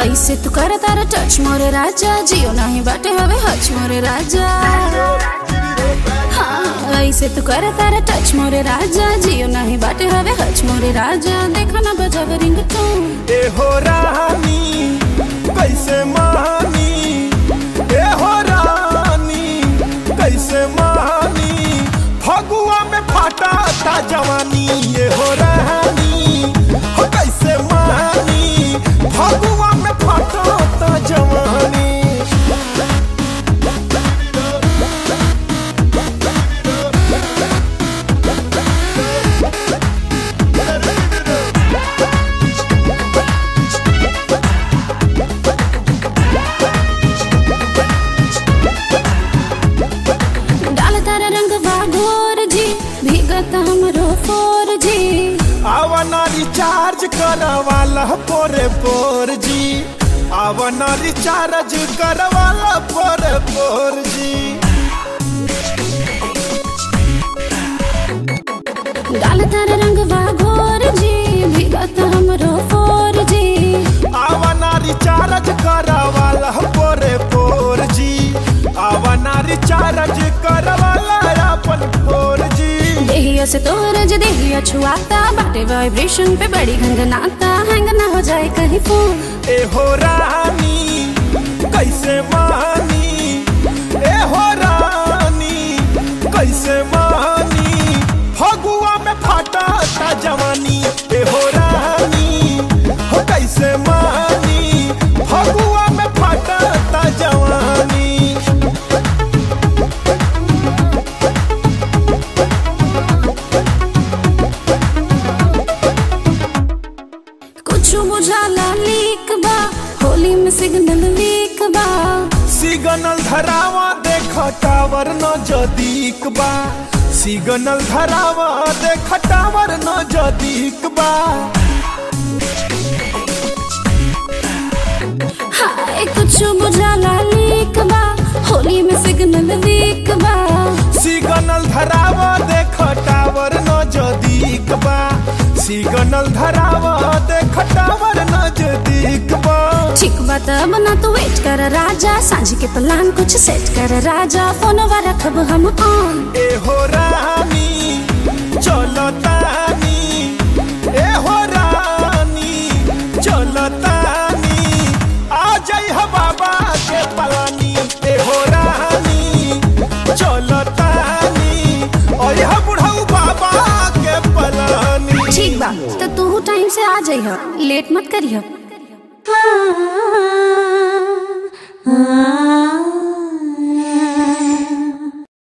ऐसे तू कर तारा टच मोरे राजा जियो नहीं बाटे हवे हच मोरे राजा हाँ ऐसे तू कर तारा टच मोरे राजा जियो नहीं बाटे हवे हच मोरे राजा देखा ना बजावे रिंग टोन ए हो रानी कैसे मानी ए हो रानी कैसे मानी फगुआ में फाटा ता जवानी ए हो रानी हो कैसे मानी फगुआ में फाटा ता जवानी डाल तारा रंग वागोर जी भीगत हमरो फोर जी आवना रिचार्ज करवाला पोरे पोर जी आवना रिचार्ज करवाला पोरे पोर जी डाल तारा रंग वागोर जी भीगत हमरो फोर जी आवना रिचार्ज करवाला पोरे पोर जी आवना रिचार्ज करवाला अपन पोर जी देहिया से तोरज देहिया छुआता बाटे वाइब्रेशन पे बड़ी घंगनाता हैंग ना हो जाए कहीं फोन ए हो रानी कैसे मानी ए हो रानी कैसे मानी फगुआ में फाटा ता जवानी ए हो रानी हो कैसे मानी फगुआ में फाटा ता जवानी कुछ बुझाला लीक बा होली में सिग्नल वीक बा सिग्नल धरावा देख टावर न जदीक बा सिग्नल धरावा देख टावर न जदीक बा हाय कुछ बुझाला लीक बा होली में सिग्नल वीक बा सिग्नल धरावा देख टावर न जदीक बा सिग्नल धरावा देख टावर न जदीक बा ठीक बात बना तू वेट कर राजा सांझ के प्लान कुछ सेट कर राजा फोन रखब हम ऑन ए हो रानी चलो तानी ए हो रानी चलो तानी आ जाई हो बाबा के पलानी ए हो रानी चलो तानी और यह बुढ़ऊ बाबा के पलानी ठीक बा तो तू टाइम से आ जाइह लेट मत करिह ah, ah,